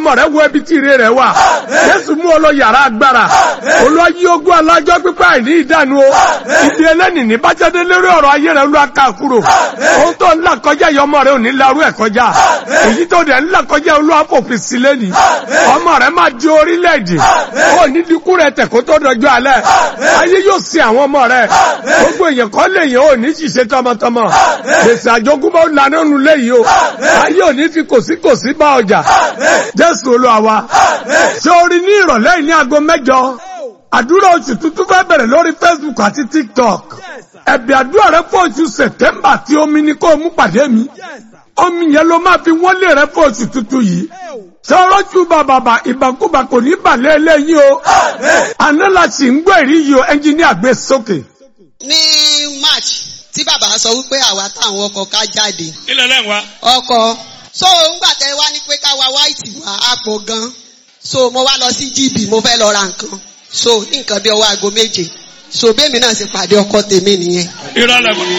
ọmọ rẹ wo ibi tí ire rẹ wà jésù mú ọ lọ yàrá agbára olúwa yí ogún alájọ pípa àìní ìdánu o ibi ẹlẹ́nì ní bájáde lórí ọ̀rọ̀ ayé rẹ olúwa ká kúrò ohun tó ń là kọjá yìí ọmọ rẹ ò ní larú ẹ̀ kọjá èyí tó dẹ̀ ń là kọjá olúwa fòpin sí lẹ́nì ọmọ rẹ máa di orílẹ̀-èdè ó ní dínkù rẹ tẹ̀ kó tó dọjọ́ alẹ́ ayé yóò sin àwọn ọmọ rẹ gbogbo èèyàn kọ́ lè yẹn ò ní ṣiṣẹ́ tọmọtọmọ gbèsè àjogúnbá ó lanà nù léyìí o ayé ò ní fi kòsíkòsí bá ọjà jésù olúwa wa ṣé o rí ní ìrọ̀lẹ́ yìí ní aago mẹ́jọ àdúrà oṣù tuntun fẹ́ bẹ̀rẹ̀ lórí facebook àti tiktok ẹ̀bì àdúrà rẹ fún oṣù september tí omi ní kó o mú pàdé mi omi yẹn ló máa fi wọ́n lé rẹ fún oṣù tuntun yìí sọ́rọ́jú bàbàbà ìbàkúbà kò ní balẹ̀ eléyìí o àná la sì ń gbọ́ èrí yìí o ẹnjìníà gbé sókè. ní march tí bàbá sọ wípé àwa táwọn ọkọ̀ ká jáde ilẹ̀ lẹ́yìn wa. ọkọ̀ so ńgbà tẹ wá ní pé ká wa white wá àpò gan so mo wá lọ sí gb mo fẹ́ lọ ra nǹkan so ní nǹkan bí ọwọ́ aago méje so bẹ́ẹ̀mi náà sì pàdé ọkọ tèmi nìyẹn. irọ́ lẹ̀ mọ́.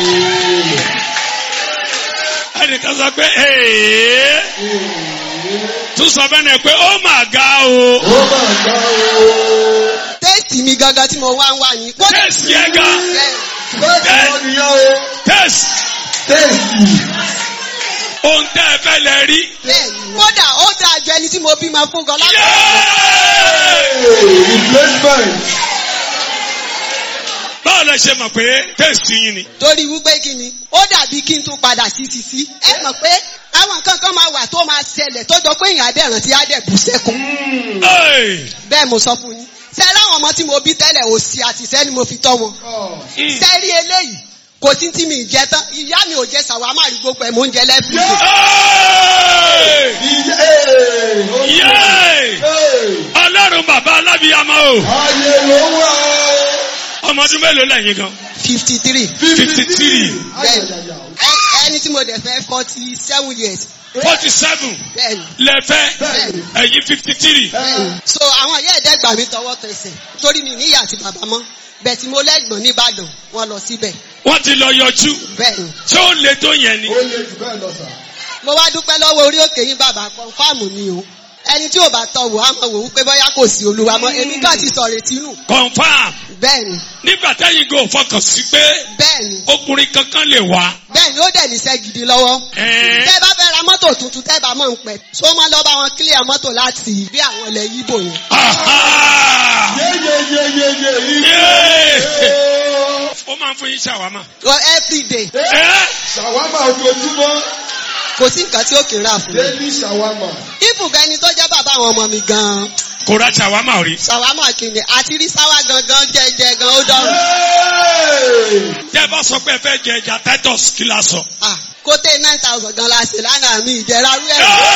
ẹnìkan sọ pé ee tún sọ bẹ́ẹ̀ ni pé ó mà ga o. téèsì mi gangan tí mo wá ń wà ní. tẹ́sì yẹn ga tẹ́sì ohun tẹ́ ẹ fẹ́ lẹ rí. bẹ́ẹ̀ni kódà ó dáa ju ẹni tí mo bímọ fún gan lápá. báwo lẹ ṣe mọ̀ pé tẹ́sì yín ni. torí wípé kí ni ó dàbí kí n tún padà sí títí ẹ mọ̀ pé àwọn nǹkan kan máa wà tó máa ṣẹlẹ̀ tó jọ pé èèyàn adẹ̀ràn tí á dẹ̀ bù sẹ́kùn. Hey! bẹ́ẹ̀ mo sọ fún yín ṣe láwọn ọmọ tí mo bí tẹ́lẹ̀ òsì àti ìṣẹ́ ni mo fi tọ́ wọn. ṣe rí eléyìí kò sí tí mi ì jẹ tán ìyá mi ò jẹ sàwámà rí gbogbo ẹ̀ mò ń jẹ lẹ́fù. Hey! Yay! ọlọ́run bàbá alábíyamọ o ọmọ ọdún mélòó lẹ́yìn gan. fifty three. fifty three bẹ́ẹ̀ni ẹ- ẹni tí mo dẹ̀ fẹ́ forty seven years. forty seven bẹ́ẹ̀ni lẹ́fẹ́ Bẹ́ẹ̀ni. ẹ̀yìn fifty three. bẹ́ẹ̀ni. so àwọn ìyá ẹ̀dẹ́ gbà mí tọwọ́ tẹsẹ̀ torí mi níyà àti bàbá mọ́ bẹ́ẹ̀ tí mo lẹ́gbọ̀n nìbàdàn wọ́n lọ síbẹ̀ wọ́n ti lọ yọjú bẹ́ẹ̀ni. ṣé ó le tó yẹn ni. mo wá dúpẹ́ lọ́wọ́ orí òkè yín bàbá kọ́ńfàmù ni o ẹni tí ò bá tọ̀ wò á mọ̀ wò wípé bóyá kò sí olúwa mọ́ èmi kàn ti sọ̀rọ̀ ètí nù confam bẹ́ẹ̀ni nígbà tẹ́yìn gò fọkàn sí pé bẹ́ẹ̀ni ọkùnrin kankan lè wá. bẹ́ẹ̀ni ó dẹ̀ níṣẹ́ gidi lọ́wọ́ Ẹ̀ẹ́. tẹ́ bá fẹ́ ra mọ́tò tuntun tẹ́ bá mọ̀ ń pẹ́ tó máa lọ bá wọn kílíà mọ́tò láti bí àwọn ilẹ̀ yíbò yẹn. Aha! Yay! ó máa ń fún yín ṣàwámà. Well, every day Ẹ́ Ṣàwámà ojoojúmọ́, kò sí nǹkan tí ó kì í rà fún mi. daily ṣàwámà. ibùgbẹ́ ẹni tó jẹ́ bàbá àwọn ọmọ mi gan-an kò ra ṣàwámà rí. ṣàwámà kìíní àti rí sáwà gangan jẹjẹ gan ó dọ̀rùn. tẹ́ ẹ bá sọ pé ẹ fẹ́ jẹ ẹja titus kí la sọ. Ah, kó tẹ nine thousand gan la ṣe lánàá mi ìjẹ́ra rú ẹ̀.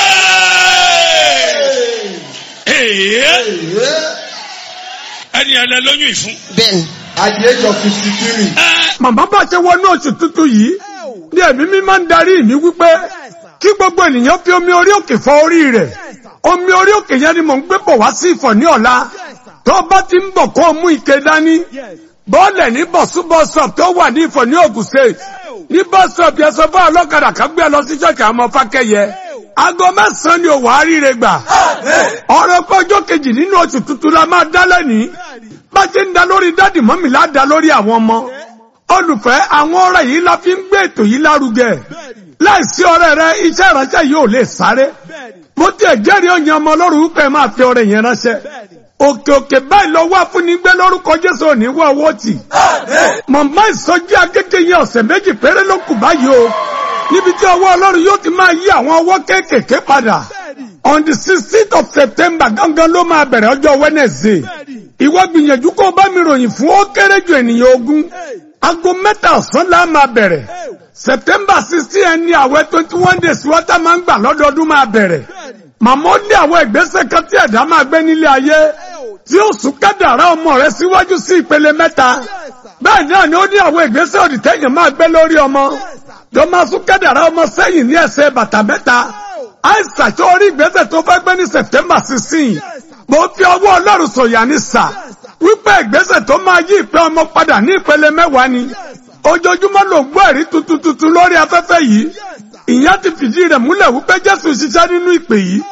Ee! ẹni ẹlẹ lóyún ìfún. bẹ́ẹ̀ni At the age of fifty three. Ẹ́ màmá bá ṣe wọnú oṣù tuntun yìí ní ẹ̀mí mi máa ń darí mi wípé kí gbogbo ènìyàn fi omi orí òkè fọ orí rẹ̀ omi orí òkè yẹn ni mò ń gbé bọ̀ wá sí ìfọ̀ ní ọ̀la tó bá ti ń bọ̀ kó o mú ike dání bọ́ọ̀lẹ̀ ní bọ̀súbọ̀sọ̀p tó wà ní ìfọ̀ ní Ògùn state ní bọ́sọ̀p yẹn sọ fún ọlọ́kadà kan gbé ẹ lọ sí ṣọ́ọ̀ṣì àwọn ọmọ fákẹ́yẹ aago mẹ́sàn-án ni òwò àríire gbà ọ̀rọ̀ kọjọ́ kejì nínú oṣù tuntun la máa dá lẹ́nìí bá ti ń da lórí dádì mọ́mì lá da lórí àwọn ọmọ olùfẹ́ àwọn ọ̀rẹ́ yìí la fi ń gbé ètò yìí lárugẹ láìsí ọ̀rẹ́ rẹ iṣẹ́ ìránṣẹ́ yìí ò lè sáré mo tiẹ̀ jẹ́rìí òyìn ọmọ ọlọ́run wípé ẹ máa fi ọrẹ yẹn ránṣẹ́ òkè òkè báyìí lọ wá fún ní gbé lórúkọ jésù òní wá owó tì mọ̀mọ́ ìsọjí agége yẹn ọ̀sẹ̀ méjì péré ló kù báyìí o níbi tí ọwọ́ ọlọ́run yóò ti máa yí àwọn ọwọ́ kéékèèké padà on the sixteenth of september gangan ló máa bẹ̀rẹ̀ ọjọ́ wednesday ìwọ gbìyànjú kó o bá mi ròyìn fún ó kéré ju ènìyàn ogún aago mẹ́ta ọ̀sán la máa bẹ̀rẹ̀ september sixteen ẹni àwẹ̀ twenty one days wọ́tá máa ń gbà lọ́dọọdún máa bẹ̀rẹ̀ màmá ó ní àwọn ìgbésẹ̀ kan tí ẹ̀dá máa gbé nílé ayé tí ó sún kádàrá ọmọ rẹ síwájú sí ìpele mẹ́ta bẹ́ẹ̀ náà ni ó ní àwọn ìgbésẹ̀ òdì tẹ́yìn máa gbé lórí ọmọ tó máa sún kádàrá ọmọ sẹ́yìn ní ẹsẹ̀ bàtà mẹ́ta àìsàn tó rí ìgbésẹ̀ tó fẹ́ gbé ní september sixteen mo fi ọwọ́ ọlọ́run sọ̀yà ní sà wípé ìgbésẹ̀ tó máa yí ìpè ọmọ padà ní ìpele mẹ́wàá ni ojoojúmọ́ ló gbọ́ ẹ̀rí tuntun tuntun lórí afẹ́fẹ́ yìí ìyẹn ti fìdí rẹ̀ múlẹ̀ wípé jésù ṣiṣẹ́ nínú ìpè yìí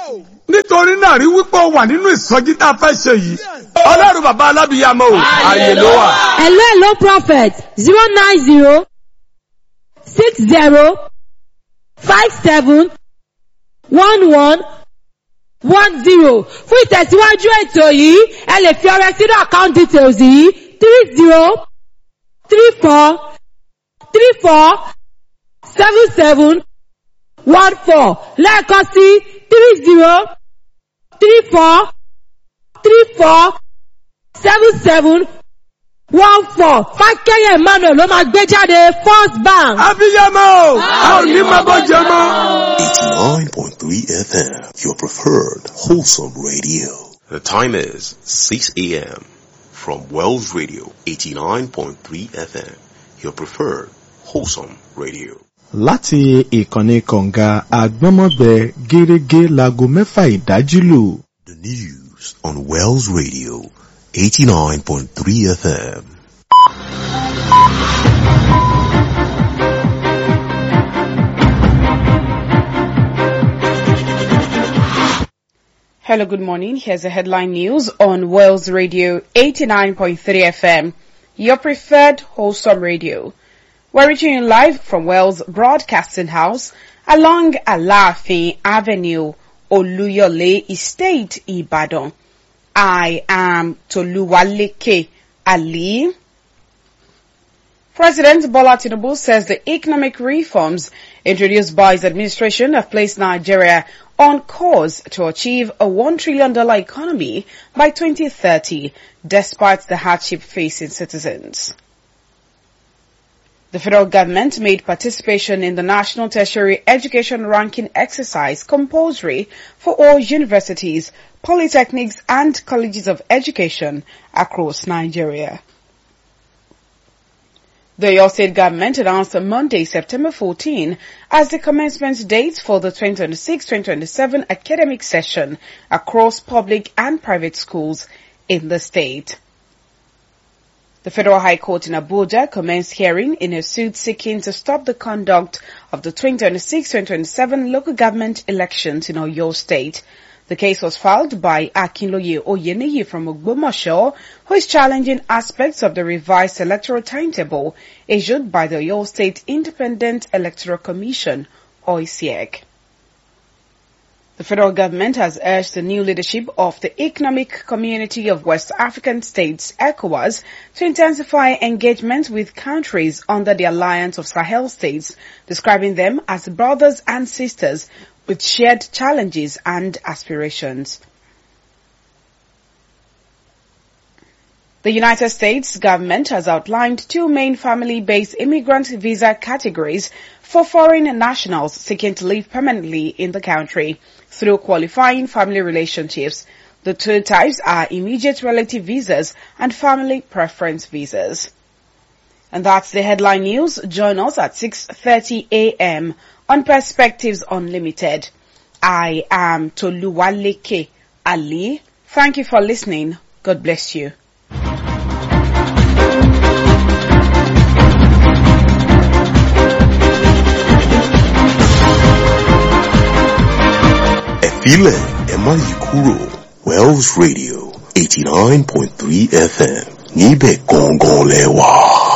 nítorí náà rí wípé o wà nínú ìsọjí tá a fẹ́ ṣe yìí ọlọ́run bàbá alábìyàmọ́ o ààyè ló wà. Hello, hello, prophet. Zero nine zero six zero five seven one one one zero. Fún ìtẹ̀síwájú ètò yìí, ẹ lè fi ọrẹ sínú account details yìí three zero three four three four seven seven one four lẹ́ẹ̀kan sí three zero three four three four seven seven one four fákẹ́yẹ̀ emmanuel ló máa gbé jáde first bank. abiyamọ o a ò ní máa bọ́ jẹ mọ́. 89.3 FM, your preferred wholesome radio. The time is 6 a.m. from Wells Radio 89.3 FM, your preferred wholesome radio. láti ìkànnì kọ̀ǹga àgbọ́mọ̀gbẹ gẹ́gẹ́ láago mẹ́fà ìdájí lù. The news on Wells Radio 89.3 FM. Hello, good morning. Here's the headline news on Wales Radio 89.3 FM, your preferred wholesome radio. We're reaching you live from Wales Broadcasting House along Alafi Avenue, Oluyole Estate, Ibadan. I am Toluwaleke Ali. President Bola Tinubu says the economic reforms introduced by his administration have placed Nigeria on course to achieve a $1 trillion economy by 2030, despite the hardship facing citizens. The federal government made participation in the National Tertiary Education Ranking exercise compulsory for all universities, polytechnics and colleges of education across Nigeria. The Oyo State government announced on Monday, September 14, as the commencement date for the 2026-2027 academic session across public and private schools in the state. The Federal High Court in Abuja commenced hearing in a suit seeking to stop the conduct of the 2026-2027 local government elections in Oyo State. The case was filed by Akinloye Oyeniyi from Ogbomoso, who is challenging aspects of the revised electoral timetable issued by the Oyo State Independent Electoral Commission, OISEC. The federal government has urged the new leadership of the Economic Community of West African States, ECOWAS, to intensify engagement with countries under the Alliance of Sahel States, describing them as brothers and sisters with shared challenges and aspirations. The United States government has outlined two main family-based immigrant visa categories for foreign nationals seeking to live permanently in the country through qualifying family relationships. The two types are immediate relative visas and family preference visas. And that's the headline news. Join us at 6.30 a.m. on Perspectives Unlimited. I am Toluwaleke Ali. Thank you for listening. God bless you. Ẹ̀fílẹ̀ ẹ má yí kúrò Wells Radio 89.3 FM níbẹ̀ gangan lẹ wà.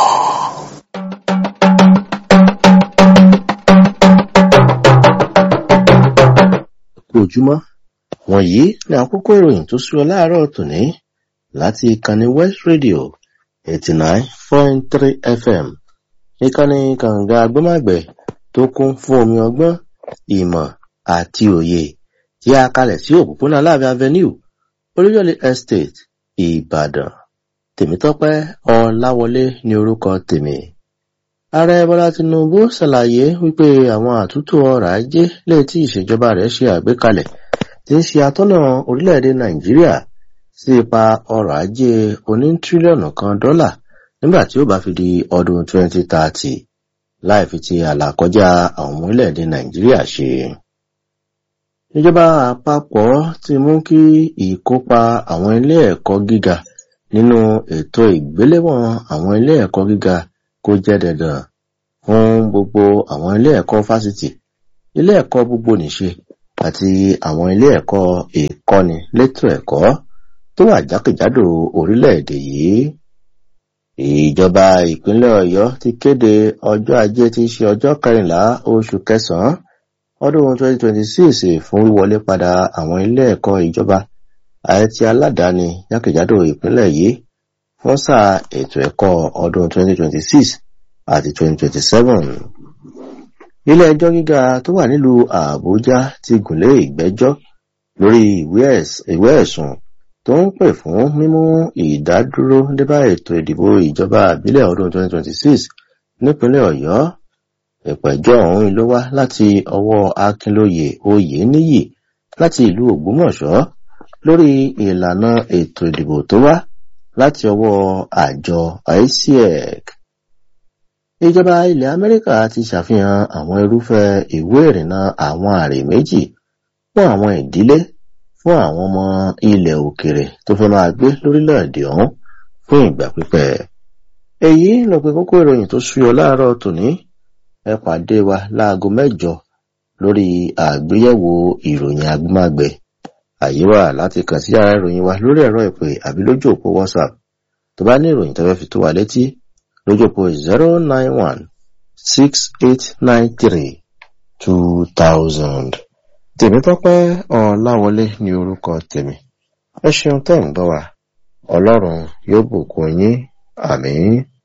kú ojúmọ́ wọ̀nyí ni àkókò ìròyìn tó súyọ láàárọ̀ tòní láti ìkànnì west radio eighty nine point three fm ìkànnì kànga agbọ́màgbẹ̀ tó kún fún omi ọgbọ́n ìmọ̀ àti òye tí a kalẹ̀ sí òpópónà aláàbẹ̀ avenue olúyọ̀lé estate ìbàdàn tèmítọ́pẹ́ ọláwọlé ní orúkọ tèmi ààrẹ bọlá tinubu ṣàlàyé wípé àwọn àtúntò ọrọ̀ ajé lè tí ìṣèjọba rẹ̀ ṣe àgbékalẹ̀ tí ń ṣe atọ́nà orílẹ̀-èdè nàìjíríà sí ipa ọrọ̀ ajé oní tírílíọ̀nù kan dọ́là nígbà tí ó bá fi di ọdún 2030 láì fi ti àlàkọjá àwọn ọmọ orílẹ̀-èdè nàìjíríà ṣe. ìjọba àpapọ̀ ti mú kí ìkópa àwọn ilé ẹ̀kọ́ gíga nínú ètò ìgbéléwọ̀n àwọn ilé ẹ̀kọ́ gíga kó jẹ́ dandan fún gbogbo àwọn ilé ẹ̀kọ́ fásitì ilé ẹ̀kọ́ gbogbo nìṣe àti àwọn ilé ẹ̀kọ́ ìkọ́ni létò ẹ̀kọ́ tó wà jákèjádò orílẹ̀-èdè yìí. ìjọba ìpínlẹ̀ ọ̀yọ́ ti kéde ọjọ́ ajé tí í ṣe ọjọ́ kẹrìnlá oṣù kẹsàn-án ọdún 2026 fún wíwọlé padà àwọn ilé ẹ̀kọ́ ìjọba àti aládàáni jákèjádò ìpínlẹ̀ yìí fún sáà ètò ẹ̀kọ́ ọdún 2026 àti 2027. ilé ẹjọ́ gíga tó wà nílùú àbújá ti gùnlé ìgbẹ́jọ́ lórí ìwé ẹ̀sùn tó ń pè fún mímú ìdádúró débá ètò ìdìbò ìjọba àbílẹ̀ ọdún 2026 nípínlẹ̀ ọ̀yọ́ ìpẹ̀jọ́ ọ̀hún ló wá láti ọwọ́ akínlóye oyèníyì láti ìlú ògbómọ̀ṣọ́ lórí ìlànà ètò ìdìbò tó wá láti ọwọ́ àjọ ICEC. ìjọba ilẹ̀ amẹ́ríkà ti ṣàfihàn àwọn irúfẹ́ ìwé ìrìnnà àwọn àrè méjì fún àwọn ìdílé fún àwọn ọmọ ilẹ̀ òkèrè tó fẹ́ máa gbé lórílẹ̀‐èdè ọ̀hún fún ìgbà pípẹ́. èyí ló pe kókó ìròyìn tó súyọ láàárọ̀ tòní ẹ pàdé wa láago mẹ́jọ lórí àgbéyẹ̀wò ìròyìn agbámagbẹ̀ àyè wà láti kàn sí yàrá ìròyìn wa lórí ẹ̀rọ ìpè àbí lójú òpó whatsapp tó bá ní ìròyìn tó fẹ́ fi tó wa létí lójú òpó zero nine one six eight nine three two thousand. tèmítọ́pẹ́ ọ̀làwọlé ní orúkọ tèmi ẹ ṣeun tẹ́ ń gbọ́ wa ọlọ́run yóò bùkún yín àmín.